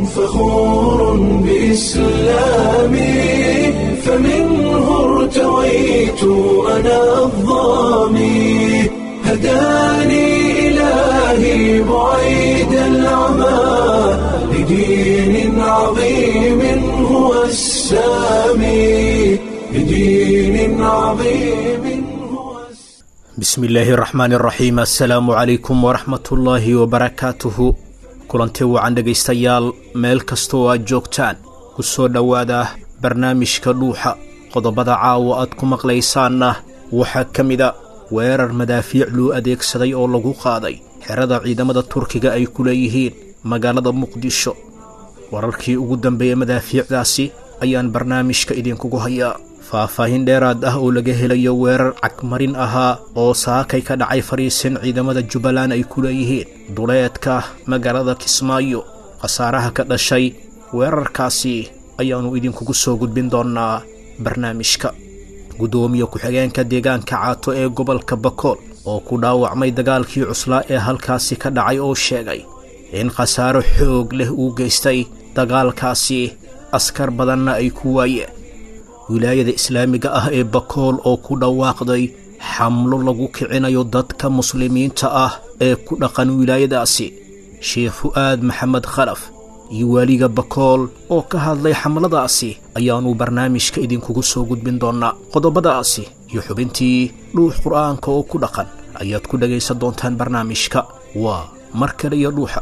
فخور بإسلامي فمنه ارتويت أنا الظامي هداني إلهي بعيد العمى لدين عظيم هو السامي لدين عظيم هو السامي bismi illaahi araxmaan iraxiim assalaamu calaykum waraxmatullaahi wabarakaatuhu kulanti wacan dhegaystayaal meel kasta oo aad joogtaan ku soo dhowaada barnaamijka dhuuxa qodobada caawa aad ku maqlaysaanna waxaa ka mida weerar madaafiic loo adeegsaday oo lagu qaaday xerada ciidamada turkiga ay ku leeyihiin magaalada muqdisho wararkii ugu dambeeyey madaafiicdaasi ayaan barnaamijka idinkugu hayaa faahfaahin dheeraad ah oo laga helayo weerar cagmarin ahaa oo saakay ka dhacay fadhiisin ciidamada jubbaland ay ku leeyihiin duleedka magaalada kismaayo khasaaraha ka dhashay weerarkaasi ayaannu idinkugu soo gudbin doonnaa barnaamijka guddoomiye ku-xigeenka deegaanka caato ee gobolka bakool oo ku dhaawacmay dagaalkii cuslaa ee halkaasi ka dhacay oo sheegay in khasaaro xoog leh uu geystay dagaalkaasi askar badanna ay ku waayeen wilaayada islaamiga ah ee bakool oo ku dhawaaqday xamlo lagu kicinayo dadka muslimiinta ah ee ku dhaqan wilaayadaasi sheekh fu'aad maxamed khalaf iyo waaliga bakool oo ka hadlay xamladaasi ayaannu barnaamijka idinkugu soo gudbin doonnaa qodobadaasi iyo xubintii dhuux qur'aanka oo ku dhaqan ayaad ku dhegaysan doontaan barnaamijka waa mar kale iyo dhuuxa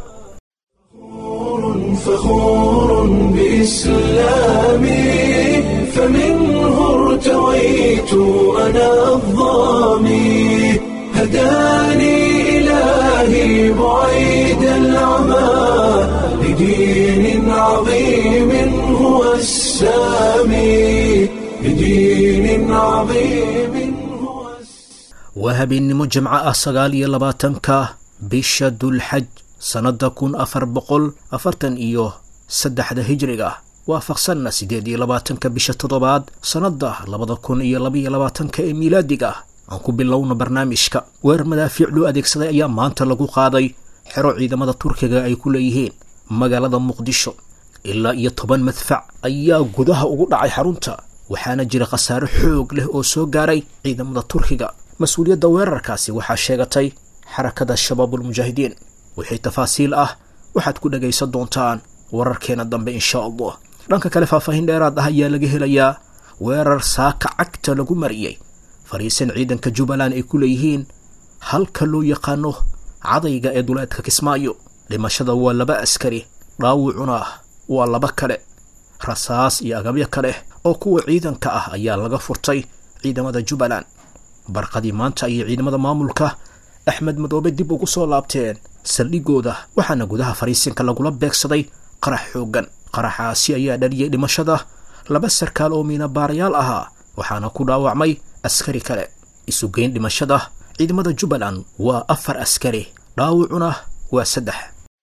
فخور بإسلامي فمنه ارتويت أنا الظامي هداني إلهي بعيد العمى لدين عظيم هو السامي لدين عظيم هو السامي waa habeennimo jimco ah sagaal iyo labaatanka bisha dulxaj sannadda kun afar boqol afartan iyo saddexda hijriga waafaqsanna siddeed iyo labaatanka bisha toddobaad sannadda labada kun iyo labaiyo labaatanka ee miilaadiga aan ku bilowno barnaamijka weerar madaafiic loo adeegsaday ayaa maanta lagu qaaday xero ciidamada turkiga ay ku leeyihiin magaalada muqdisho ilaa iyo toban madfac ayaa gudaha ugu dhacay xarunta waxaana jira khasaaro xoog leh oo soo gaaray ciidamada turkiga mas-uuliyadda weerarkaasi waxaa sheegatay xarakada shabaabulmujaahidiin wixii tafaasiil ah waxaad ku dhegaysan doontaan wararkeena dambe insha allah dhanka kale faahfaahin dheeraad ah ayaa laga helayaa weerar saaka cagta lagu mariyey fadhiisan ciidanka jubbaland ay ku leeyihiin halka loo yaqaano cadayga ee duleedka kismaayo dhimashada waa laba askari dhaawucuna waa laba kale rasaas iyo agabyo kale oo kuwa ciidanka ah ayaa laga furtay ciidamada jubbaland barqadii maanta ayay ciidamada maamulka axmed madoobe dib ugu soo laabteen saldhigooda waxaana gudaha fariisinka lagula beegsaday qarax xooggan qaraxaasi ayaa dhaliyey dhimashada laba sarkaal oo miinabaarayaal ahaa waxaana ku dhaawacmay askari kale isugeyn dhimashada ciidamada jubbaland waa afar askari dhaawucuna waa saddex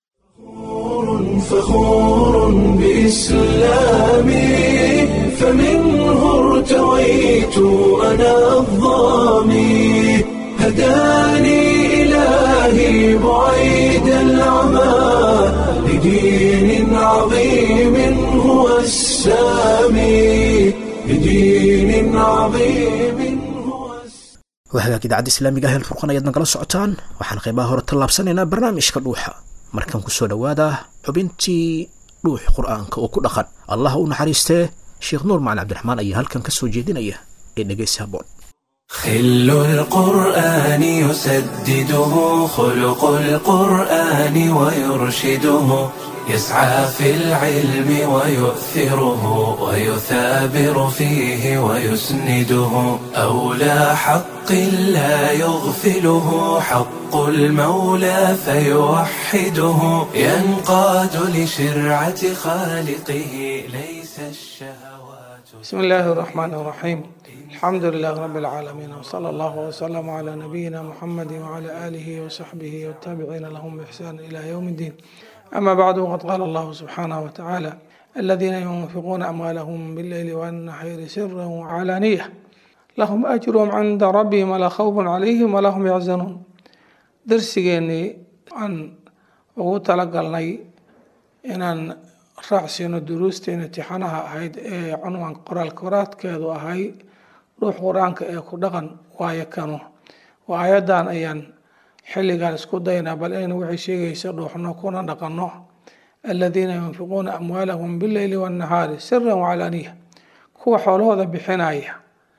فخور بإسلامي فمنه ارتويت أنا الظامي هداني إلهي بعيد العمى لدين عظيم هو السامي لدين عظيم هو السامي waa hagaag idaacadda islaamiga ah heel furqan ayaad nagala socotaan waxaan qaybaha hore tallaabsanaynaa barnaamijka dhuuxa markan ku soo dhowaada xubintii dhuux qur'aanka oo ku dhaqan allah u naxariistee sheekh nuur macali cabdiraxmaan ayaa halkan ka soo jeedinaya ee dhegaysi habboon خل القرآن يسدده خلق القرآن ويرشده يسعى في العلم ويؤثره ويثابر فيه ويسنده أولى حق لا يغفله حق المولى فيوحده ينقاد لشرعة خالقه ليس الشهوات بسم الله الرحمن الرحيم الحمد لله رب العالمين وصلى الله وسلم على نبينا محمد وعلى آله وصحبه والتابعين لهم بإحسان إلى يوم الدين أما بعد وقد قال الله سبحانه وتعالى الذين ينفقون أموالهم بالليل والنهار سرا وعلانية لهم أجرهم عند ربهم ولا خوف عليهم ولا هم يحزنون درسigeenii aan ugu talagalnay inaan raacsiino duruusteena tixanaha ahayd ee cunwaan qoraal koraadkeedu ahay ruux qur-aanka ee ku dhaqan waayo kanu waa ayadan ayaan xilligan isku daynaa bal inaynu waxay sheegaysa dhuuxno kuna dhaqanno aladiina yunfiquuna amwaalahum bileyli wannahaari siran wacalaaniya kuwa xoolahooda bixinaya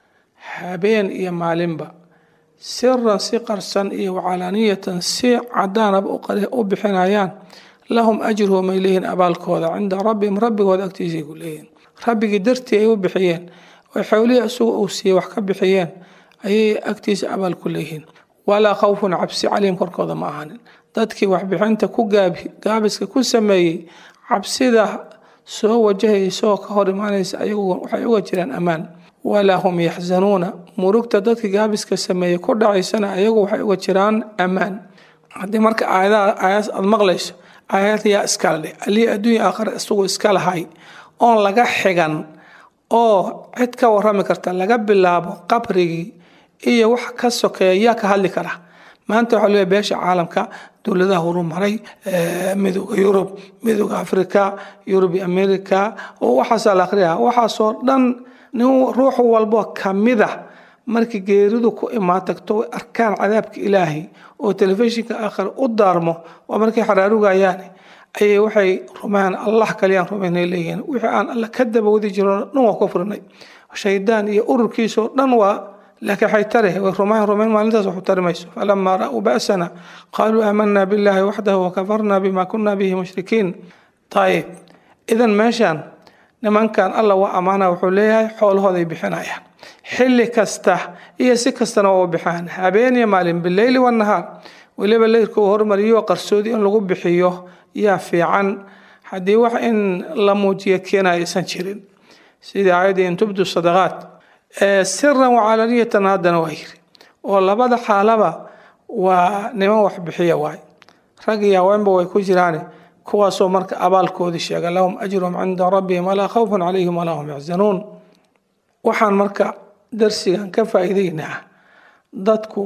habeen iyo maalinba siran si qarsan iyo wacalaaniyatan si cadaanaba u bixinayaan lahum ajruhum ay leeyihiin abaalkooda cinda rabbihim rabbigooda agtiisay ku leeyihiin rabbigii dartii ay u bixiyeen oy xowlihii isagu uu siiyey wax ka bixiyeen ayay agtiisa abaal ku leeyihiin walaa khawfun cabsi calayhim korkooda ma ahanin dadkii waxbixinta ku gaabiska ku sameeyey cabsida soo wajahaysa oo ka hor imaanaysa ayagu waxay uga jiraan ammaan walaa hum yaxzanuuna murugta dadkii gaabiska sameeyey ku dhacaysana ayagu waxay uga jiraan ammaan haddii marka aayadaha aayadaas aada maqlayso aayad yaa iskala dheh alii adduunya aakhira isagu iska lahay oon laga xigan oo cid ka warami karta laga bilaabo qabrigii iyo wax ka sokeeya yaa ka hadli kara maanta waxaa leeyahay beesha caalamka dowladaha horumaray midooda yurub midooda africa yurub america oo waxaasaa la akhriyaa waxaasoo dhan nin ruux walbo kamida markii geeridu ku imaan tagto way arkaan cadaabka ilaahay oo telefishinka aakhir u daarmo oo markay xaraarugayaan ayay waxay rumaan allah kaliyaan rumaynay leeyihiin wixii aan alla ka dabawadi jiro dhan waa ku furnay shaydaan iyo ururkiisoo dhan waa laakiin waxay tare way rumaan rumayn maalintaas waxu tari mayso falamaa ra'uu ba'sana qaaluu aamanaa billaahi waxdahu wakafarnaa bima kunna bihi mushrikiin ayib idan meeshaan nimankan alla waa ammaana wuxuu leeyahay xoolahooday bixinayaan xilli kasta iyo si kastana waa u bixaan habeen iyo maalin bileyli wanahaar weliba leyrka uu hormariyo qarsoodi in lagu bixiyo yaa fiican haddii wax in la muujiyo keenaya aysan jirin sidii aayaddii in tubdu sadaqaat siran wacaalaniyatan haddana waa yiri oo labada xaalaba waa niman wax bixiya waay rag iyo haweenba way ku jiraan kuwaasoo marka abaalkoodii sheega lahum ajruhum cinda rabbihim walaa khawfun calayhim walaa hum yaxzanuun waxaan marka darsigan ka faa'iideynaa dadku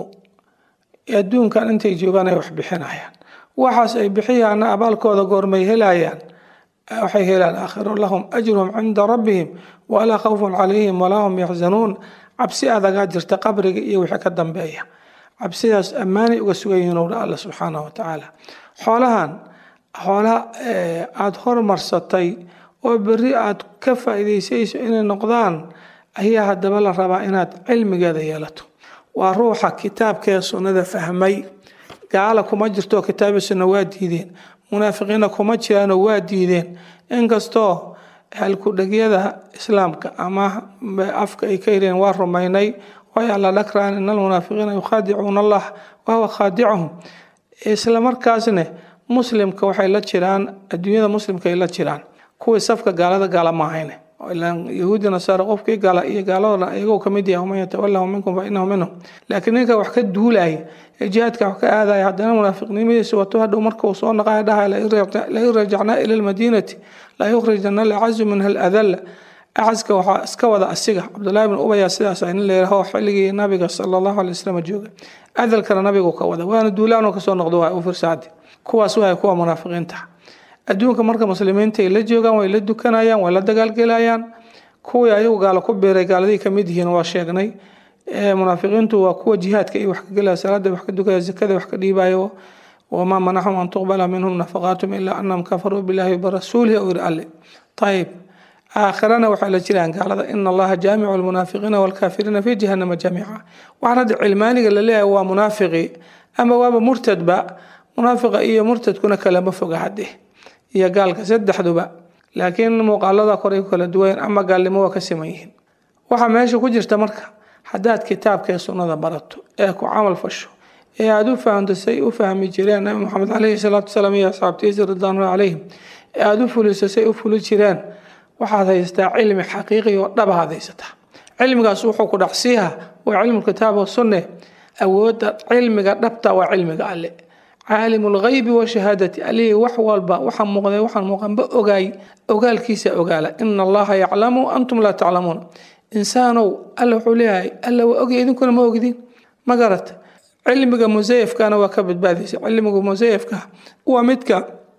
adduunkan intay joogaan ay wax bixinayaan waxaas ay bixiyaana abaalkooda goormay helayaan waxay helaan aakhiro lahum ajruhum cinda rabbihim walaa khawfun calayhim walaa hum yaxzanuun cabsi adagaa jirta qabriga iyo wixii ka dambeeya cabsidaas ammaanay uga sugan yihiin owdha alla subxaanahu wa tacaala xoolahan xoola aada hormarsatay oo berri aada ka faa'iidaysayso inay noqdaan ayaa haddaba la rabaa inaad cilmigeeda yeelato waa ruuxa kitaabkee sunnada fahmay gaala kuma jirto kitaabi sunna waa diideen munaafiqiina kuma jiraanoo waa diideen inkastoo halkudhegyada islaamka ama afka ay ka yireen waa rumaynay way alla dhakraan in almunaafiqiina yukhaadicuuna allah wahuwa khaadicuhum isla markaasne muslimka waxay la jiraan adduunyada muslimka ay la jiraan kuwii safka gaalada gaala ma ahayne yahuudi nasaara qofkii gala iyo gaaladoodan iyagoo kamid yahay waman yatawalahu minkum fa inahu minhum laakiin ninka wax ka duulaya ee jihaadka wax ka aadaya haddana munaafiqnimadiisa wato hadhow marka uu soo naqaya dhahay lain rajacnaa ila lmadiinati la yukhrijana alacazu minha aladalla acaska waxaa iska wada asiga cabdullahi bn ubaya sidaas nin layiraho xilligii nabiga sala allahu alay wasalam jooga adalkana nabigu ka wada waana duulaanoo kasoo noqdo waa u firsaadi kuwaas wahay kuwa munaafiqiinta adduunka marka muslimiinta ay la joogaan way la dukanayaan way la dagaalgelayaan kuwii ayagu gaalo ku biiray gaaladii kamid yihiin waa sheegnay munaafiqiintu waa kuwa jihaadka iyo wax ka gelaya salaada wax ka dukaya zakada wax ka dhiibayo wamaa manacahum an tuqbala minhum nafaqaatum ilaa anahum kafaruu billahi wabarasuulihi ou yiri alle ayib aakhirana waxay la jiraan gaalada ina allaha jaamicu almunaafiqiina walkaafiriina fi jahanama jamiica waxaan hadda cilmaaniga la leeyahay waa munaafiqi ama waaba murtadba munaafiqa iyo murtadkuna kalama foga hadde iyo gaalka saddexduba laakiin muuqaalada koray ku kala duwayn ama gaalnimo waa ka siman yihiin waxaa meesha ku jirta marka haddaad kitaabkee sunnada barato ee ku camal fasho ee aada u fahamto say u fahmi jireen nabi moxamed caleyhi salaatu wasalaam iyo asxaabtiisa ridwaanullah calayhim ee aada u fuliso say u fuli jireen waxaad haysataa cilmi xaqiiqi oo dhabahaad haysataa cilmigaas wuxuu ku dhacsiiha waa cilmu kitaab wa sunne awoodda cilmiga dhabta waa cilmiga alle caalimu lghaybi washahaadati alihii wax walba waxa muuqday waxaan muuqanba ogaay ogaalkiisa ogaala ina allaha yaclamu antum laa taclamuun insaanow alla wuxuu leeyahay alla waa ogya idinkuna ma ogdin ma garata cilmiga musayafkana waa ka badbaadaysa cilmiga musayafka waa midka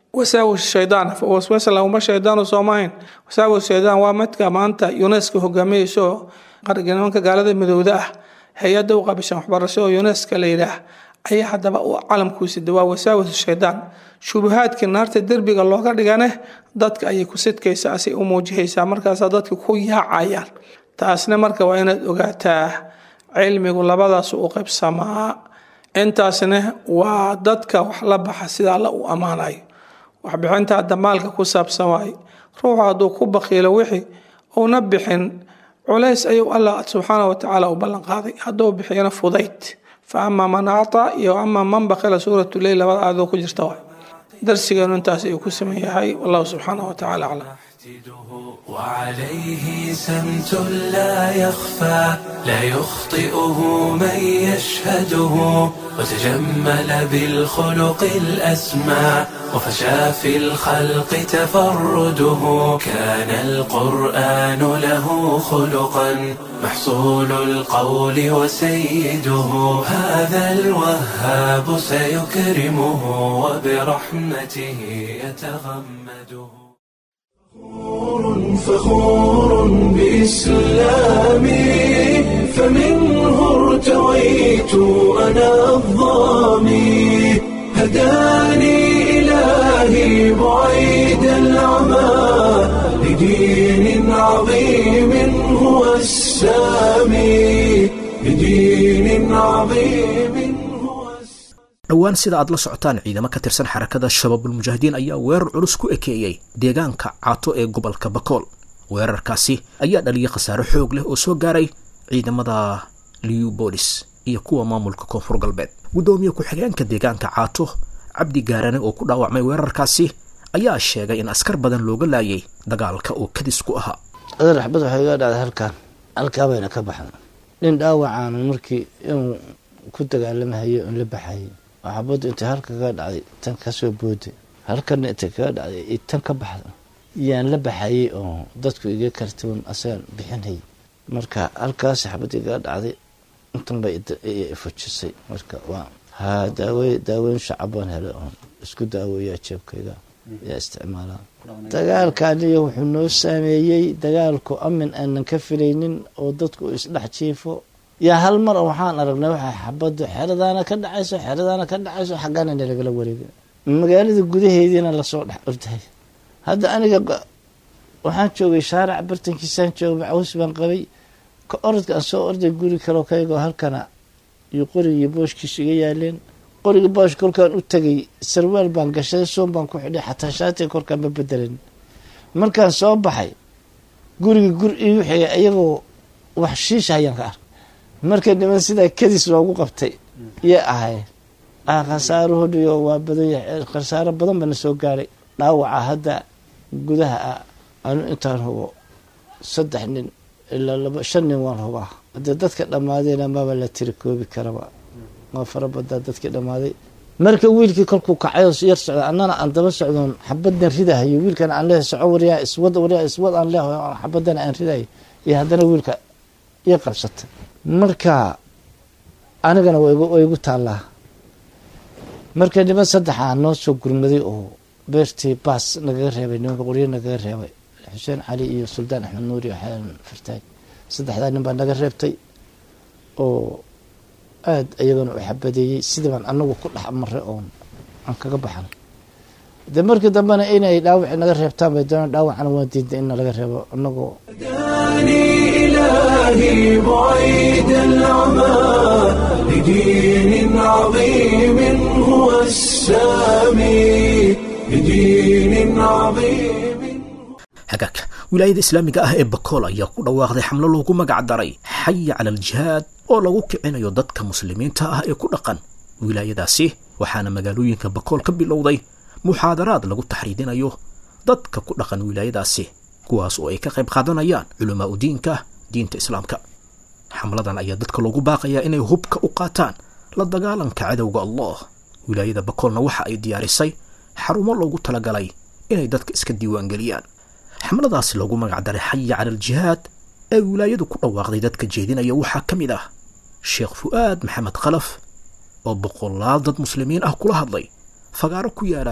wasaawis shaydaan waswasa lahuma shaydaanu soomahayn wasaawis shaydaan waa midka maanta unesco hogaaminayso qarga nimanka gaalada midowda ah hay-adda u qabishan waxbarasho oo unesco la yidhaah ayaa haddaba u calamkuusi dawaa wasaawis shaydaan shubahaadkii naarta derbiga looga dhigane dadka ayay ku sidkaysaa asay u muujihaysaa markaasaa dadka ku yaacayaan taasna marka waa inaad ogaataa cilmigu labadaas u qaybsamaa intaasna waa dadka wax la baxa sida alla u ammaanayo waxbixinta hadda maalka ku saabsan waaye ruuxu hadduu ku bakiilo wixii uuna bixin culays ayuu allah subxaana wa tacaala u ballan qaaday hadduu bixiyana fudayd fa ama man actaa iyo ama man bakila suuratu leyl labada aadoo ku jirta waay darsigeenu intaas ayuu ku saman yahay wallahu subxaana wa tacaala aclam وعليه سمت لا يخفى لا يخطئه من يشهده وتجمل بالخلق الأسمى وفشى في الخلق تفرده كان القرآن له خلقا محصول القول وسيده هذا الوهاب سيكرمه وبرحمته يتغمده فخور بإسلامي فمنه ارتويت أنا الظامي هداني إلهي بعيد العمى لدين عظيم هو السامي لدين عظيم هو dhowaan sida aad la socotaan ciidamo ka tirsan xarakada shabaabulmujaahidiin ayaa weerar culus ku ekeeyey deegaanka caato ee gobolka bakool weerarkaasi ayaa dhaliyay khasaare xoog leh oo soo gaaray ciidamada liubolis iyo kuwa maamulka koonfur galbeed guddoomiye ku-xigeenka deegaanka caato cabdi gaarane oo ku dhaawacmay weerarkaasi ayaa sheegay in askar badan looga laayay dagaalka oo kadis ku ahaa adar axbad waxay iga dhacday halkaan halkaa bayna ka baxda nin dhaawacaanu markii inuu ku dagaalamahayo in la baxayay oo xabaddu intay halka kaga dhacday tan kasoo booday halkana intay kaga dhacday i tan ka baxda yaan la baxayay oo dadku iga kartiban asagaan bixinayay marka halkaas xabad igaga dhacday intan bay fujisay marka waa ha daawe daaweyn shacabaan hele oon isku daaweeyaa jeebkayga yaa isticmaalaa dagaalkaaniyo wuxuu noo saameeyey dagaalku amin aanan ka filaynin oo dadku isdhex jiifo yaa hal mar waxaan aragnay waxaa xabadu xeradaana ka dhacayso xeradaana ka dhacayso xaggaana nalagala wareega magaalada gudaheediina lasoo dhex ordahay hadda aniga waxaan joogay shaarac bartankiisaan joogay macaws baan qabay ka orodka aan soo orday guri kaloo kaygoo halkana iyo qorigii booshkiisu iga yaaleen qorigii boosh kolkaan u tagay sarwaal baan gashaday soon baan ku xidhay xataa shaatiga korkaan ma bedelan markaan soo baxay gurigi gur igu xigay iyagoo wax shiisha ayaan ka arkay marka niman sidaa kadis loogu qabtay yay ahayn khasaaruhodhiyo waa badanya khasaaro badan bana soo gaaray dhaawaca hadda gudaha ah anu intaan hubo saddex nin ilaa laba shan nin waan hubaa hadee dadka dhammaadeyna maba la tiri koobi karaba waa fara badaa dadkii dhammaaday marka wiilkii kolkuu kacayoo yar socda annana aan daba socdoon xabadan ridahayo wiilkana aan leehay soco waryaa iswad waryaa iswad aan leehay xabadana aan ridayo iyo haddana wiilka ii qabsatay marka anigana waa igu taallaa marka niman saddexaa noo soo gurmaday oo beertii baas nagaga reebay nimanka qoryo nagaga reebay xuseen cali iyo suldaan axmed nuuri xalan fartaag saddexdaa nin baa naga reebtay oo aada iyagana u xabadeeyey sidii baan anagu ku dhex maray oon aan kaga baxnay de markii dambena inay dhaawaci naga reebtaan bay doonaan dhaawacana waan diiday in nalaga reebo anagoo إلهي بعيد العمى لدين عظيم هو السامي لدين عظيم hagaag wilaayada islaamiga ah ee bakool ayaa ku dhawaaqday xamlo loogu magac daray xaya cala aljihaad oo lagu kicinayo dadka muslimiinta ah ee ku dhaqan wilaayadaasi waxaana magaalooyinka bakool ka bilowday muxaadaraad lagu taxriidinayo dadka ku dhaqan wilaayadaasi kuwaas oo ay ka qayb qaadanayaan culamaa u diinka diinta islaamka xamladan ayaa dadka loogu baaqayaa inay hubka u qaataan la dagaalanka cadowga allah wilaayada bakoolna waxa ay diyaarisay xarumo loogu talagalay inay dadka iska diiwaangeliyaan xamladaasi loogu magac daray xaya cala aljihaad ee wilaayadu ku dhawaaqday dadka jeedinaya waxaa ka mid ah sheekh fu'aad maxamed khalaf oo boqolaal dad muslimiin ah kula hadlay fagaaro ku yaala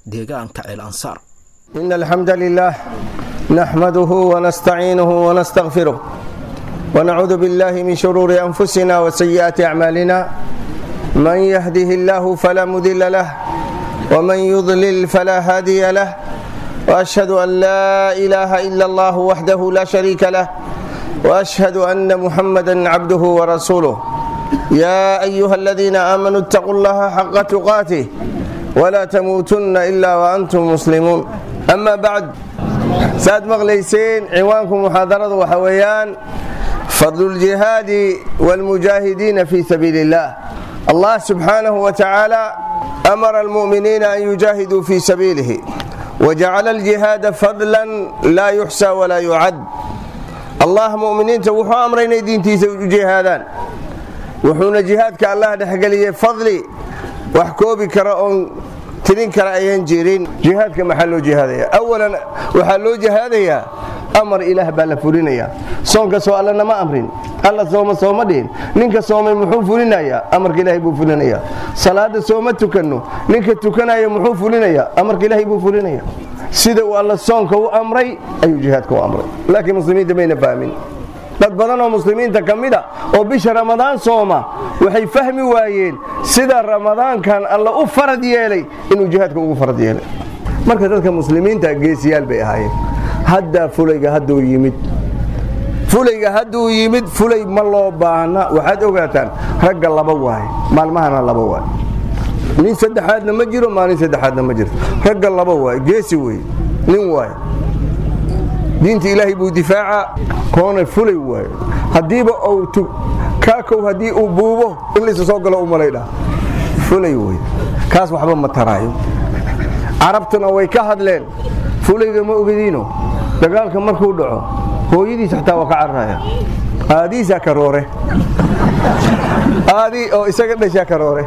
deegaanka ceel ansaar إن الحمد لله نحمده ونستعينه ونستغفره ونعوذ بالله من شرور أنفسنا وسيئات أعمالنا من يهده الله فلا مضل له ومن يضلل فلا هادي له وأشهد أن لا إله إلا الله وحده لا شريك له وأشهد أن محمدا عبده ورسوله يا أيها الذين آمنوا اتقوا الله حق تقاته ولا تموتن إلا وأنتم مسلمون أما بعد ساد مغليسين عنوانكم محاضرة وحويان فضل الجهاد والمجاهدين في سبيل الله الله سبحانه وتعالى أمر المؤمنين أن يجاهدوا في سبيله وجعل الجهاد فضلا لا يحسى ولا يعد الله مؤمنين وحو أمرين دينتي جهادان وحونا جهادك الله دحقلي فضلي وحكوبي كرأون tirin kale ayaan jirin jihaadka maxaa loo jihaadaya awalan waxaa loo jihaadayaa amar ilaah baa la fulinayaa soonka soo allana ma amrin alla sooma sooma dhihin ninka soomay muxuu fulinayaa amarka ilaahay buu fulinayaa salaada sooma tukanno ninka tukanaya muxuu fulinayaa amarka ilaahay buu fulinayaa sida uu alla soonka u amray ayuu jihaadka u amray laakiin muslimiinta mayna fahmin dad badan oo muslimiinta ka mid a oo bisha ramadaan sooma waxay fahmi waayeen sida ramadaankan alla u farad yeelay inuu jihaadka ugu farad yeelay marka dadka muslimiinta geesiyaal bay ahaayeen haddaa fulayga hadduu yimid fulayga hadduu yimid fulay ma loo baahna waxaad ogaataan ragga laba waaye maalmahana laba waaye nin saddexaadna ma jiro maalin saddexaadna ma jirto ragga laba waaye geesi wey nin waaye diinta ilaahay buu difaaca koona fulay waayo haddiiba uu kaakow haddii uu buubo in laysu soo galo u malaydha fulay wey kaas waxba ma taraayo carabtuna way ka hadleen fulayga ma ogadiino dagaalka markuu dhaco hooyadiis xataa waa ka cararaya aadiisaa karoore aadii oo isaga dhashaa karoore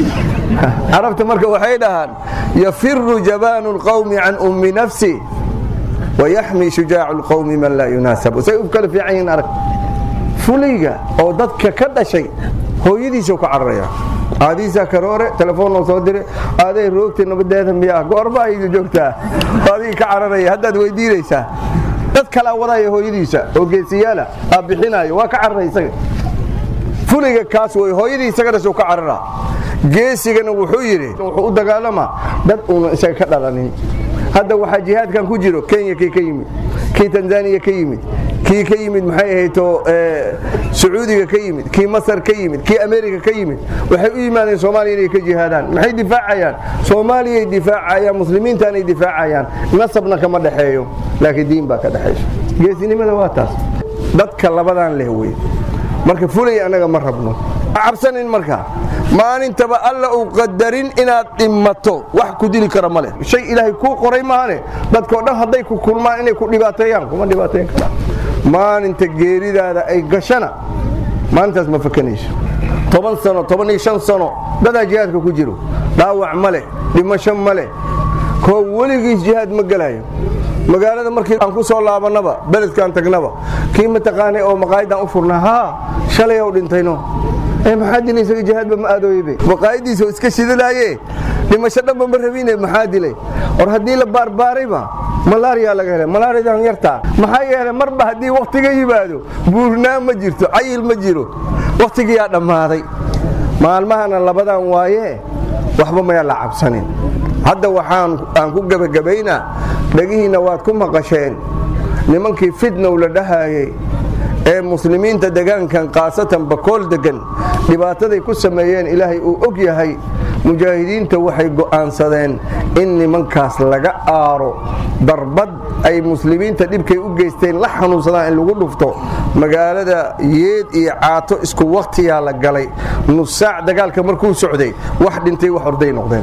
carabta marka waxay dhahaan yafiru jabaanu lqawmi can ummi nafsi wayaxmi shujaacu lqowmi man laa yunaasabu say u kala fiican yihiin arag fulayga oo dadka ka dhashay hooyadiisa ka cararaya aadiisaa karoore telefoonnoo soo dire aaday roogta nabadeeda miyaa goorma aydu joogtaa adigii ka cararaya haddaad weydiinaysaa dad kalaa wadaya hooyadiisa oo geesiyaala aa bixinaayo waa ka cararay isaga fulayga kaas wey hooyadii isaga dhasho ka carara geesigana wuxuu yidhi wuxuu u dagaalamaa dad uuna isaga ka dhalanin hadda waxaa jihaadkan ku jiro kenya kii ka yimid kii tanzaniya ka yimid kii ka yimid maxay ahayto sacuudiga ka yimid kii masar ka yimid kii america ka yimid waxay u yimaadeen soomaaliya inay ka jihaadaan maxay difaacayaan soomaaliyay difaacayaan muslimiintaanay difaacayaan nasabna kama dhexeeyo laakiin diin baa ka dhexayso geesinimada waa taas dadka labadan leh wey marka fulay annaga ma rabno cabsanin marka maalintaba alla uu qadarin inaad dhimato wax ku dili kara ma leh shay ilaahay kuu qoray maahane dadkao dhan hadday ku kulmaan inay ku dhibaateeyaan kuma dhibaateyn karaan maalinta geeridaada ay gashana maalintaas ma fakanayso toban sano toban iyo shan sano dadaa jihaadka ku jiro dhaawac ma leh dhimasho ma leh koo weligiis jihaad ma gelayo magaalada markii aan ku soo laabannaba beledkaan tagnaba kii mataqaanay oo maqaayadaan u furnaa haa shalay ou dhintayno maxaa dilay isaga jihaadba ma aadooyebe maqaayadiisa oo iska shidalaaye dhimasho dhanba ma rabine maxaa dilay or haddii la baarbaarayba malaariyaa laga helay malaariyadan yartaa maxaa yeelay marba haddii wakhtiga yimaado buurnaan ma jirto cayil ma jiro wakhtigiyaa dhammaaday maalmahana labadan waaye waxba mayaa la cabsanin hadda waxaan aan ku gebagabaynaa dhagihiinna waad ku maqasheen nimankii fitnow la dhahayay ee muslimiinta degaankan khaasatan bakool degan dhibaataday ku sameeyeen ilaahay uu og yahay mujaahidiinta waxay go'aansadeen in nimankaas laga aaro darbad ay muslimiinta dhibkay u geysteen la xanuunsadaan in lagu dhufto magaalada yeed iyo caato isku wakhtiyaa la galay nusaac dagaalka markuu socday wax dhintay wax orday noqdeen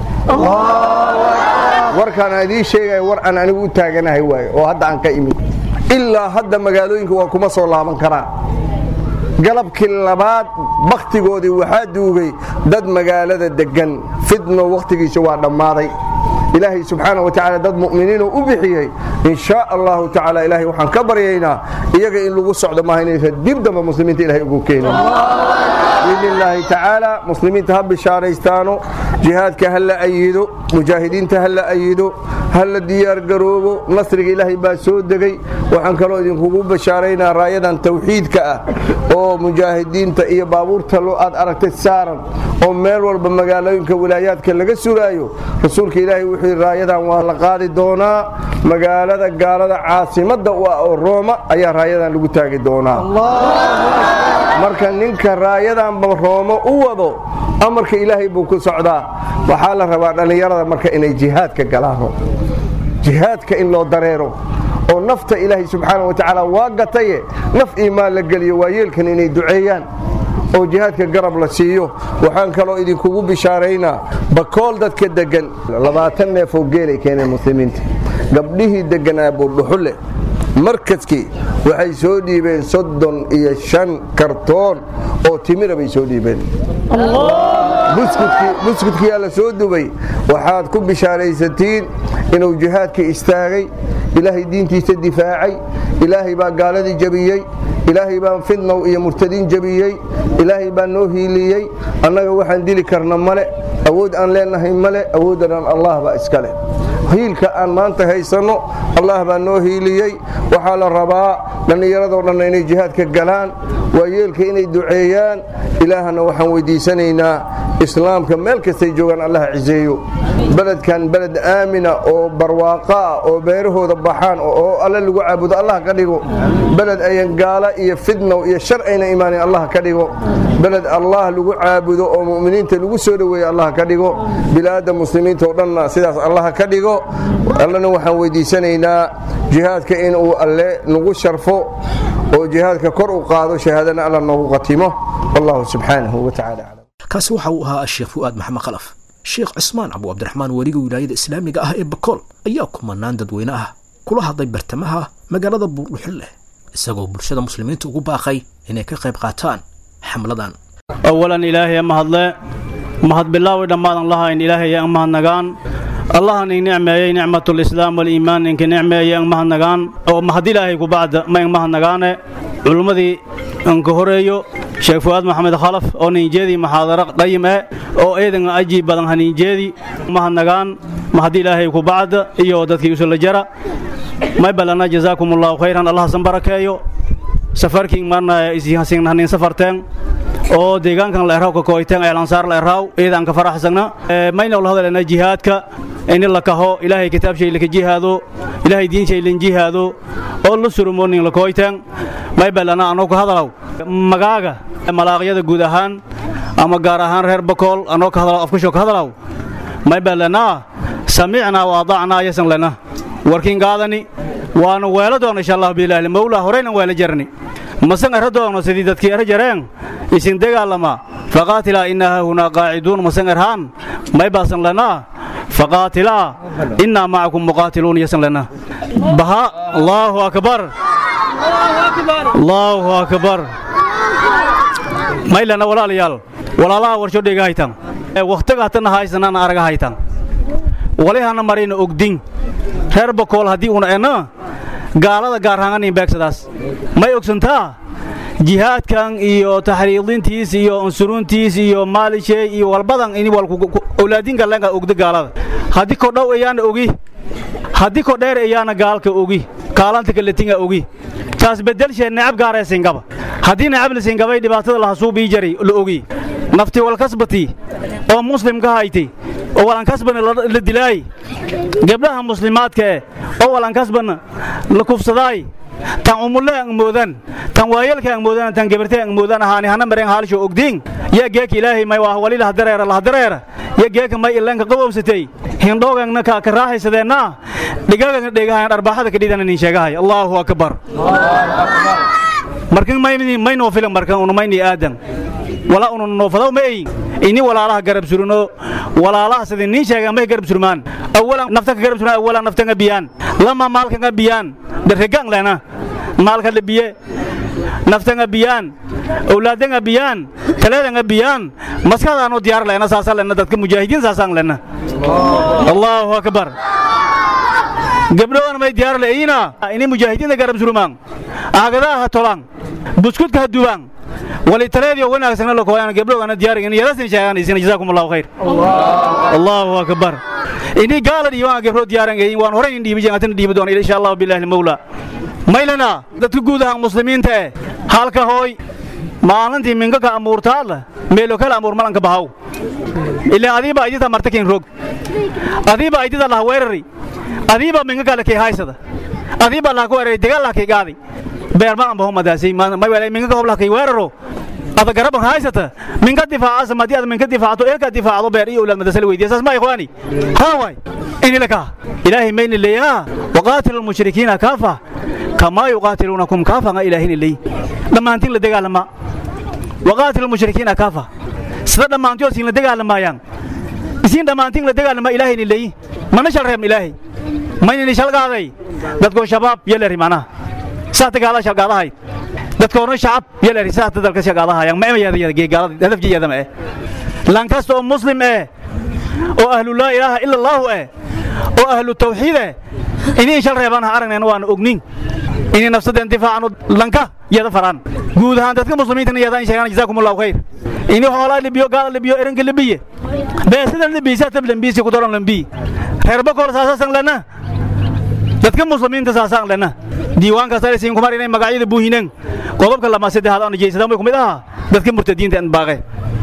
warkaan aan idiin sheegaya war aan anigu u taaganahay waaye oo hadda aan ka imid ilaa hadda magaalooyinka waa kuma soo laaban karaan galabkii labaad bakhtigoodii waxaa duugay dad magaalada deggan fidno wakhtigiisa waa dhammaaday ilaahay subxaana wa tacaala dad mu'miniinoo u bixiyey in shaa allahu tacaala ilaahay waxaan ka baryaynaa iyaga in lagu socdo maaha inaysan dib damba muslimiinta ilahay ugu keenin biidni illaahi tacaala muslimiinta ha bishaaraystaano jihaadka ha la ayido mujaahidiinta ha la ayido ha la diyaargaroobo nasriga ilaahay baa soo degay waxaan kaloo idinkugu bashaaraynaa raayadan tawxiidka ah oo mujaahidiinta iyo baabuurta loo aad aragtay saaran oo meel walba magaalooyinka wilaayaadka laga suraayo rasuulka ilaahay wuxuu yidhi raayadan waa la qaadi doonaa magaalada gaalada caasimadda u ah oo rooma ayaa raayadan lagu taagi doonaa marka ninka raayadanba roomo u wado amarka ilaahay buu ku socdaa waxaa la rabaa dhallinyarada marka inay jihaadka galaano jihaadka in loo dareero oo nafta ilaahay subxaana wa tacaala waa gataye naf iimaan la geliyo waa yeelkan inay duceeyaan oo jihaadka garab la siiyo waxaan kaloo idinkugu bishaaraynaa bakool dadka deggan labaatan neefoo geelay keeneen muslimiinta gabdhihii degganaa buurdhuxulle markaskii waxay soo dhiibeen soddon iyo shan kartoon oo timira bay soo dhiibeen buskudkiyaa la soo dubay waxaad ku bishaaraysatiin inuu jihaadka istaagay ilaahay diintiisa difaacay ilaahay baa gaaladii jabiyey ilaahay baa fidnow iyo murtadiin jabiyey ilaahay baa noo hiiliyey annaga waxaan dili karna male awood aan leenahay male awooddanaan allah baa iska leh hiilka aan maanta haysanno allah baa noo hiiliyey waxaa la rabaa dhallinyaradoo dhanna inay jihaadka galaan waa yeelka inay duceeyaan ilaahana waxaan weydiisanaynaa islaamka meel kastay joogaan allaha ciseeyo beledkan beled aamina oo barwaaqo ah oo beerahooda baxaan oo alle lagu caabudo allah ka dhigo beled ayan gaala iyo fidnow iyo shar ayna imaanin allah ka dhigo beled allah lagu caabudo oo mu'miniinta lagu soo dhoweeya allah ka dhigo bilaadda muslimiinta oo dhanna sidaas allah ka dhigo allana waxaan weydiisanaynaa jihaadka inuu alle nagu sharfo oo jihaadka kor u qaado shahaadana alla noogu qatimo wallahu subxaanahu wa tacaala aclam kaasi waxa uu ahaa sheekh fu'aad maxamed khalaf sheekh cismaan cabu cabdiraxmaan weliga wilaayada islaamiga ah ee bakool ayaa kumanaan dadweyne ah kula hadlay bartamaha magaalada buurdhuxulleh isagoo bulshada muslimiinta ugu baaqay inay ka qayb qaataan xamladan awalan ilaahay mahadle mahad bilaawi dhammaadan lahayn ilaahay ang mahadnagaan allahan ing nicmeeyey nicmatulislaam waliimaan inka nicmeeyey ang mahadnagaan oo mahad ilaahay kubacda ma ing mahadnagaane culummadii anka horeeyo sheekh fu'aad maxamed khalaf oo ninjeedii maxaadaro qayim eh oo eedan aji badan haninjeedi mahadnagaan mahad ilaahay kubacda iyo dadkii usula jara may balana jazaakum allahu khayran allah san barakeeyo safarkiin marna isihasin hanin safarteen oo deegaankan la eraw ka kooyteen ee lansaar la eraw eedan ka faraxsagna mayna wala hadalana jihaadka in la kaho ilaahay kitaab shay laka jihaado ilaahay diin shay lan jihaado oo la surumoonin la kooyteen may balana anoo ka hadalaw magaaga malaaqyada guud ahaan ama gaar ahaan reer bakool anoo ka hadalaw afkusho ka hadalaw may balana samicnaa wa adacnaa yasan lana warkiin gaadani waana weelo doona insha allah biilaahi mawlaa horeynan weelo jarni masan erra doono sidii dadkii erra jareen isin dagaalama faqaatilaa innahaa hunaa qaaciduun masan erhaan may baasan lanaa faqaatilaa innaa macakum muqaatiluun yasan lanaa baha allaahu akbar allaahu akbar may lana walaalayaal walaalaha warsho dhega haytan wakhtiga hatana haysanana araga haytan walihana marayna ogdin reer bakool haddii una enna gaalada gaarhaanganin beegsadaas may ogsantaa jihaadkan iyo taxriidintiis iyo unsuruntiis iyo maalishay iyo walbadan ini owlaadin gallenga ogda gaalada haddii kodhow ayaana ogi haddii kodheer ayaana gaalka ogi kaalanta kaletinga ogi taas beddelshee necab gaaree singaba haddii necab la singabay dhibaatada lahasuubii jari la ogi nafti walkasbati oo muslimka hayti oo walankasbana la dilaay gabdhaha muslimaadkae oo walankasbana la kufsadaay tan umulle ang moodan tan waayelka ang moodan tan gabarte ang moodan ahaani hana mareen haalsho ogdiin ya geeka ilaahay may waa wali lahdareera lahdareera ya geeka may ilanka qabowsatay hindhoogangna ka ka raaxaysadeenna dhigagangna dhegahayan arbaaxada ka dhidana nin sheegahay allaahu akbar markan mayni maynoo filan markan una mayni aadan wala una noofadaw ma ey ini walaalaha garab surino walaalaha sidii nin sheegan may garab surmaan awalan nafta ka garab surmaan awalan nafta nga biyaan lama maalka nga biyaan dharregang lena maalka la biye nafta nga biyaan awlaada nga biyaan talada nga biyaan maskadaanoo diyaar lena saasa lena dadka mujaahidiin saasaan lena allahu akbar gabdhowan may diyaar leeyina ini mujaahidiinta garab surmaan aagadaha ha tolaan buskudka ha dubaan wali taleediyo wanaagsanna la kooyaan gabdhowgana diyaarin yadasin sheeganaysin jazaakum allahu khayr allahu akbar ini gaala dhiibaan gabdho diyaaran geeyin waan horay in dhiibi jeen atina dhiibi doona insha allahu billahi almawla maylana dadka guud ahaan muslimiinta eh halka hooy maalintii minka ka amuurtaadla meelo kala amuur malanka bahaw ilaa adiiba aydita martakin rog adiiba aydita laha weerari adiiba minka kale kee haysada adiiba laha ku weerari degaal laha kee gaadi beer ma ambaho madaasi may wala minka ka hoblaha kee weeraro ada garaban haysata minka difaaca samadi ada minka difaacato eelka difaacdo beer iyo ulaad madasal weydiya saas ma ikhwaani haa waay ini laka ilaahay mayni leeyaa waqaatilu lmushrikiina kaafa kamaa yuqaatiluunakum kaafa nga ilaahini leey dhammaantiin la dagaalama waqaatilu lmushrikiina kaafa sida dhammaantood siin la dagaalamaayaan isiin dhammaantiin la dagaalama ilaahayni leey mana shal reebn ilaahay maynini shalgaaday dadkoo shabaab yeleri macnaha saa dagaala shalgaadahay dadkoona shacab yeleri saa dalka shalgaadahayaan ma emayadagaalada hadafjiyada ma eh lan kasta oo muslim eh oo ahlu laa ilaaha ila allaahu eh oo ahlu tawxiid eh idiin shal reebaan ha aragnayna waana ognin inay nafsadeen difaacano lanka yada faraan guud ahaan dadka muslimiintana yadaan sheegaan jazaakum allahu khayr ini hoolaa libiyo gaala libiyo eranka libiye beesidan libiy saa tab lambiisi ku doron lambii reerba kool saasasan lana dadka muslimiinta saasaan lana diiwaankaas alisiin kumar inay magacyada buuhineen qodobka lama saddexaad aan jeysadaan way kumid ahaa dadka murtadiinta aan baaqe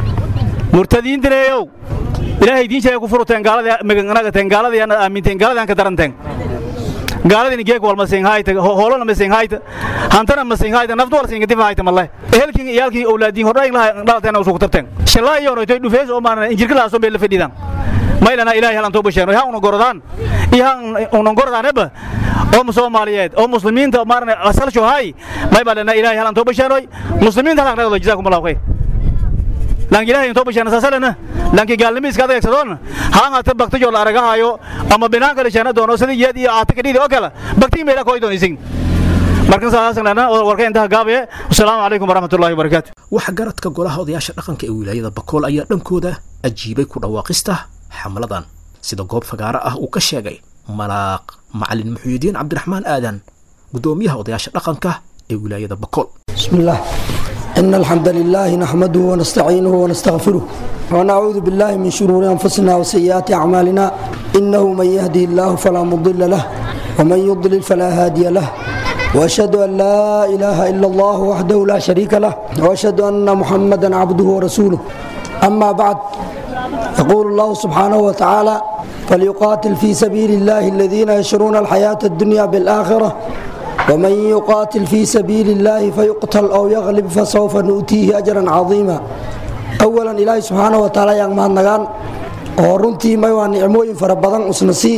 murtadiintineeyow ilaahay diin sheegay ku furuteen gaalada maganagateen gaalada yana aaminteen gaalada aan ka daranteen gaaladini geeg wal masinghaayta hoolona masinghaayta hantana masinghaayta naftu wal singa difaayta malle ehelkin iyaalkin awlaadiin hordhayn laha dhalateen usugu tarteen shalaa iyo noytoy dhufees oo maana injirka laaso meel la fadhidan maylana ilaahay halan too basheeno ha una gorodaan iyo ha una gorodaaneba oo soomaaliyeed oo muslimiinta maarna asalsho hay may baa lana ilaahay halan too basheenoy muslimiinta halan dhagdo jazaakum allahu khayr lan ilaahay intoo basheena saasalana lanki gaalnimo iska adeegsadoon haan ata baktijo la aragahayo ama binaan kale sheena doono sida yeed iyo aata kadhidi oo kale baktii meela kooy doonaysin markan saasan lana warka intaha gaabaye wasalaamu calaykum waraxmatullahi wabarakaatu waxa garadka golaha odayaasha dhaqanka ee wilaayada bakool ayaa dhankooda ajiibay ku dhawaaqista xamladan sida goob fagaaro ah uu ka sheegay malaaq macalin muxuudiin cabdiraxmaan aadan guddoomiyaha odayaasha dhaqanka ee wilaayada bakool بسم الله إن الحمد لله نحمده ونستعينه ونستغفره ونعوذ بالله من شرور أنفسنا وسيئات أعمالنا إنه من يهدي الله فلا مضل له ومن يضلل فلا هادي له وأشهد أن لا إله إلا الله وحده لا شريك له وأشهد أن محمدا عبده ورسوله أما بعد يقول الله سبحانه وتعالى فليقاتل في سبيل الله الذين يشرون الحياة الدنيا بالآخرة ومن يقاتل في سبيل الله فيقتل أو يغلب فسوف نؤتيه أجرا عظيما أولا إلهي سبحانه وتعالى يان مهان نغان ورنتي ميوان نعموين فربضان أسنسي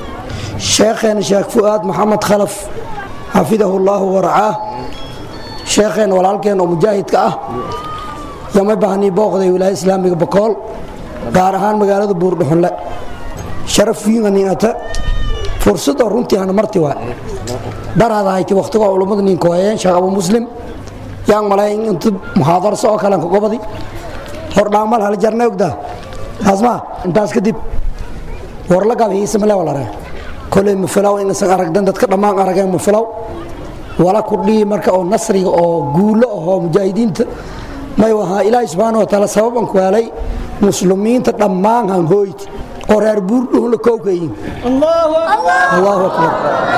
شيخين شيخ فؤاد محمد خلف حفظه الله ورعاه شيخين ولالكين ومجاهد كأه يما بهني بوغدي ولاية إسلامي بكول gaarahaan magaalada buurdhuxunle sharaf fiinganiata fursada runtii hana marti waa daraada hayti waqtiga culummada ninka waayeen sheekh abu muslim yaan malay inta muxaadarso oo kale gobadi hordhaamal hal jarna ogdaa asma intaas kadib war la gaab hiisa male walare kolay mafilaw inasan aragdan dadka dhammaan arageen mafilaw wala ku dhihi marka oo nasriga oo guulo ahoo mujaahidiinta may wahaa ilaahi subxaana wa taala sababan ku helay muslimiinta dhammaan han hooyti oo reer buurdhuhla kowkayin allahu akbar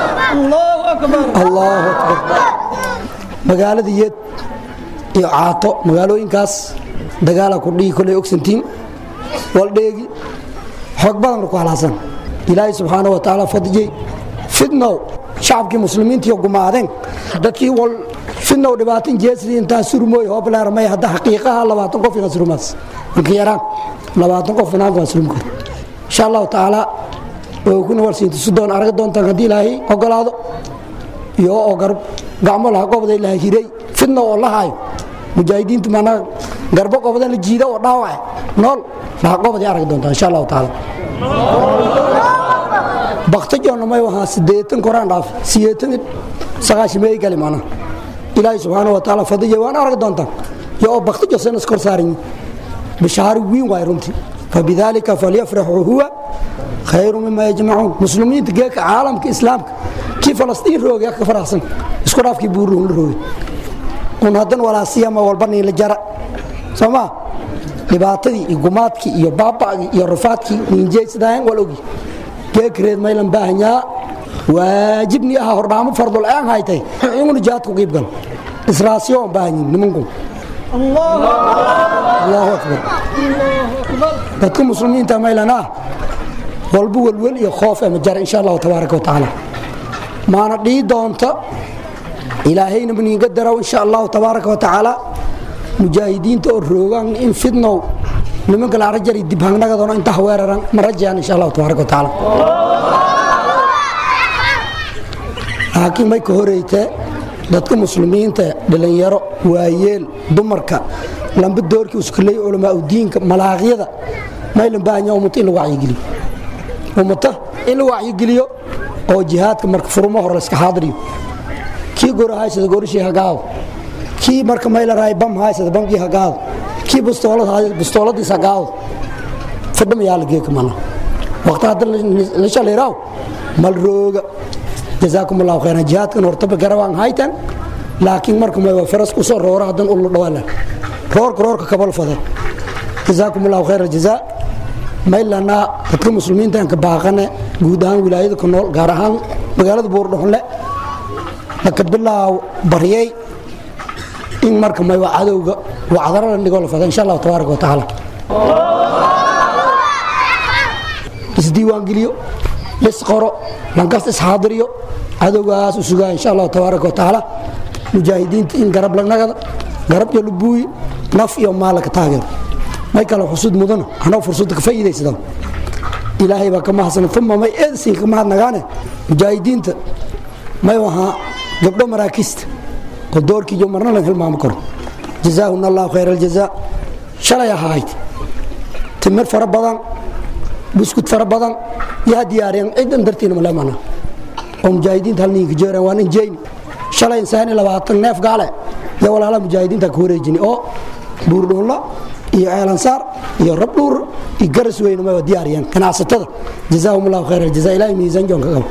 allahu akbar magaalada yeed iyo caato magaalooyinkaas dagaala ku dhihi kolay ogsantiin waldheegi xoog badan ku halaasan ilaahay subxaana wa tacaala fadijay fidnow shacabkii muslimiintii gumaadeen dadkii wal fidnow dhibaatin jeesri intaa surmooy hoobleermay hadda xaqiiqaha labaatan qof ina surmaas inka yaraan labaatan qof inaanka waa surmi kara insha allahu tacaala way kuna warsiinta sudoon arag doontaan haddii ilaahay ogolaado iyo oo garb gacmo laha qobday laha hiray fidna oo la haayo mujaahidiinta maanaa garbo qobdan la jiida oo dhaawace nool laha qobday arag doontaan insha allahu tacaala baktajoonna may wahaa sideetan koraan dhaaf sideetan sagaashimeey gali maanaa ilaahay subxaana wa tacaala fadija waan arag doontaan iyo oo baktajo sen iskor saaran bishaari wiin waay runtii fabidaalika falyafraxuu huwa khayru mima yajmacuun muslimiinta geeka caalamka islaamka kii falastiin roogay ka faraxsan isku dhaafkii buurruhun la roogay un haddan walaasiyama walba niila jara soo maa dhibaatadii iyo gumaadkii iyo baaba'gii iyo rufaadkii niinjeysadahan wal ogi geekreed maylan baahanyaa waajibni aha hordhaamo fardul aan haytay inguna jihaadku qiibgal israasiyo aan baahanyin nimanku allahu akbar dadka muslimiinta maylan ah walba welwel iyo khoof ama jar insha allahu tabaaraka watacaala maana dhii doonta ilaahayna maniinga daraw insha allahu tabaaraka watacaala mujaahidiinta oo roogaan in fidnow nimanka la arajari dib hangnagadona inta weeraran ma rajayaan insha allahu tabaaraka watacaala laakiin may ka horeytee dadka muslimiinta dhalinyaro waayeel dumarka lamba doorkii uskuley culamaa udiinka malaaqyada maylan baahanya ummata in la wacyigeliyo ummata in la wacyigeliyo oo jihaadka marka furmo hore layska xaadiriyo kii gora haysada gorishii hagaado kii marka mayla raay bam haysada bamkii hagaado kii bustoolad haysada bustooladiis hagaado fadhamayaa la geeka mana waqti hadda la shaliraaw mal rooga جزاكم الله خيرا جهاد كان ورتب قروان هايتن لكن مركم ما فرس كسر رورا هدن أول دوالا رور رور كقبل فضل جزاكم الله خير الجزاء ما إلا أن تكون مسلمين تان كباقنا جودان ولاية كنول جارهان مقالة بورد لا لكن بالله بريء إن مركم ما يوعدوا وعذرنا نقول فضل إن شاء الله تبارك وتعالى isdiiwaan geliyo lisqoro lankas isxaadiriyo cadowgaas u sugaa insha allahu tabaaraka watacaala mujaahidiinta in garab lagnagada garab iyo lubuuyi naf iyo maal ka taageero may kale xusud mudana anoo fursadda ka faa'iidaysada ilaahay baa ka mahadsan uma may eedsiin ka mahadnagaane mujaahidiinta may ahaa gabdho maraakiista oo doorkii iyo marna lan hilmaamo karo jazaahuna allahu khayra aljazaa shalay ahayd timir fara badan buskud fara badan yaa diyaariyeen cidan dartiina malemana oo mujaahidiinta hal ninka jeeraan waan injeyni shalay insaan labaatan neef gaale ya walaala mujaahidiinta ka wareejini oo buurdhuulla iyo ceelansaar iyo rabdhuur iyo garas weyne ma diyaariyeen ganacsatada jazaahum allahu khayr aljazaa ilaahay miisaan joonka qabo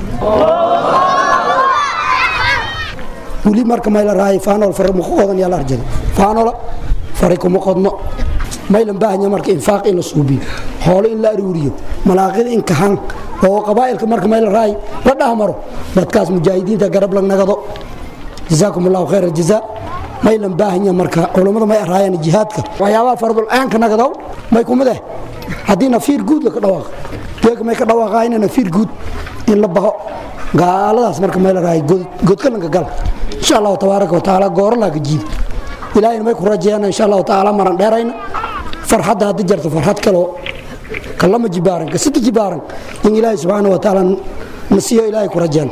weli marka mayla rahay faanol fara muku qodan yaa la arjada faanola fari kuma qodno maylan baahanya marka infaaq in la suubiyo xoolo in la aruuriyo malaaqida in kahan oo qabaa'ilka marka mayla raay la dhahmaro dadkaas mujaahidiinta garab la nagado jazaakum allahu khayr aljazaa maylan baahanya marka culammada may araayaan jihaadka waxyaabaha fardul aanka nagadow may kumid eh haddii nafiir guud la ka dhawaaqa deega may ka dhawaaqaayna nafiir guud in la baho gaaladaas marka mayla raay godkalanka gal insha allahu tabaaraka watacaala gooro laa ka jiidi ilaahayna may ku rajeeyana insha allahu tacaala maran dheerayna farxadda haddi jarto farxad kaloo kalama jibaaran ka sita jibaaran in ilaahay subxaana wa tacaala na siiyo ilaahay ku rajeen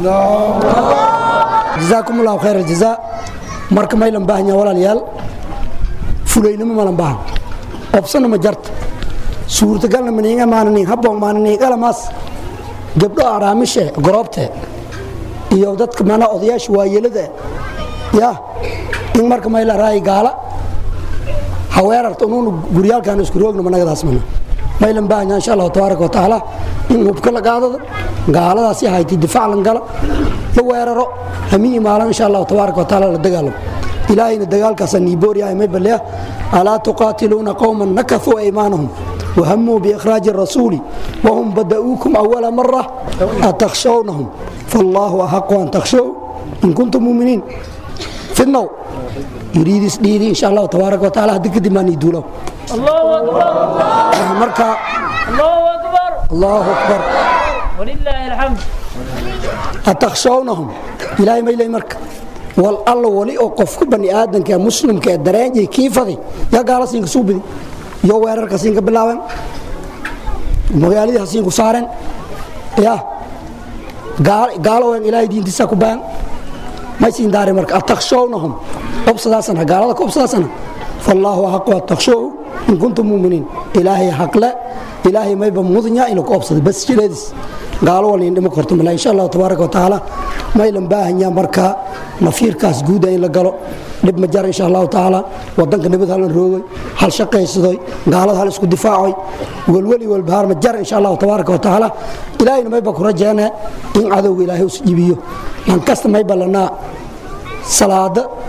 jazaakum allahu khayr aljazaa marka maylan baahanya walaalayaal fulaynimo malan baahan obsana ma jarta suurtagalna maniinga maananin habboon maananin qalamaas gabdho araamishe goroobte iyo dadka mana odayaasha waayelada ya in marka mayla raay gaala haweerarta unuuna guryaalkan isku roogna managadaas mana maylan baahanya insha allahu tabaaraka watacaala in hubka la qaadada gaaladaasi hayti difaac lan gala la weeraro hamiyi maalan insha allahu tabaaraka watacaala la dagaalamo ilaahayna dagaalkaasa niibooriyahay may balleya alaa tuqaatiluuna qowman nakafuu aymaanahum وهموا بإخراج الرسول وهم بدأوكم أول مرة أتخشونهم فالله أحق أن تخشوا إن كنتم مؤمنين في النوم يريد يسديدي إن شاء الله تبارك وتعالى هدك دمان يدوله الله أكبر مركا الله أكبر الله أكبر ولله الحمد أتخشونهم إلهي ما إلهي مركا والله ولي أوقف بني آدم كمسلم كدرانجي كيف هذي يا قال سينك سوبدي يو ويرر سينك بلاوين magaaladii hasiinku saaren ya gaalowen ilaahay diintiisa ku baan may siin daari marka atakshownahum obsadaasana gaalada ka obsadaasana fallaahu axaqu atakshow in kuntum muminiin ilaahay xaqle ilaahay mayba mudnya inu ka obsaday bas jileedis gaalo wal in dhimo korto mala insha allahu tabaaraka watacaala maylan baahanya marka nafiirkaas guuda in la galo dhib ma jar insha allahu tacaala wadanka nabad halan roogay hal shaqaysadoy gaalada hal isku difaacoy welweli walbahaar ma jar insha allahu tabaaraka watacaala ilaahayna mayba ku rajeene in cadowga ilaahay us jibiyo lan kasta mayba lanaa salaada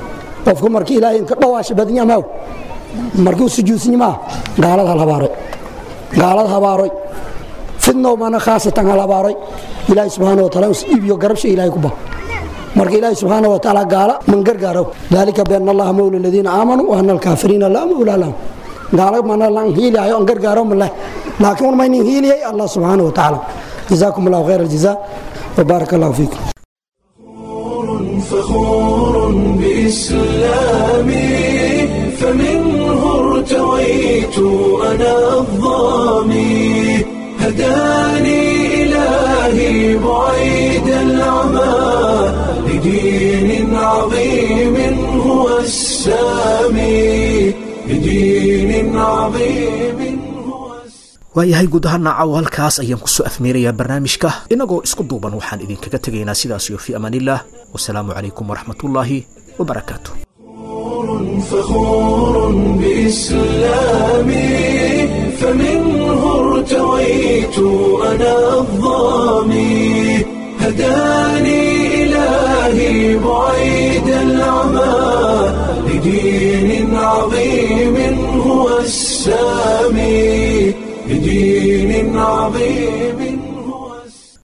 qofku markii ilaahay inka dhawaasha badnyamaaw markuu sujuudsanyimaa gaalada hal habaaray gaalada habaaroy fidnow mana khaasatan hal habaaroy ilaahay subxaana wataala us iibiyo garabsha ilaahay ku bah marka ilaahay subxaana watacaala gaala man gargaaro dalika biana allaha mawla aladiina aamanuu wa ana alkaafiriina laa mawla lahum gaala mana lan hiilihayo an gargaaro maleh laakiin un maynin hiiliyay allah subxaana watacaala jazaakum allahu khayr aljazaa وبارك الله فيكم فخور بإسلامي فمنه ارتويت أنا الظامي هداني إلهي بعيد العمى لدين عظيم هو السامي لدين عظيم هو السامي waayahay guud ahaan naacaw halkaas ayaan kusoo afmeerayaa barnaamijka innagoo isku duuban waxaan idinkaga tegaynaa sidaas iyo fii amaanillaah wasalaamu calaykum waraxmatullaahi wabarakaatu فخور بإسلامي فمنه ارتويت أنا الظامي هداني إلهي بعيد العمى لدين عظيم هو السامي لدين عظيم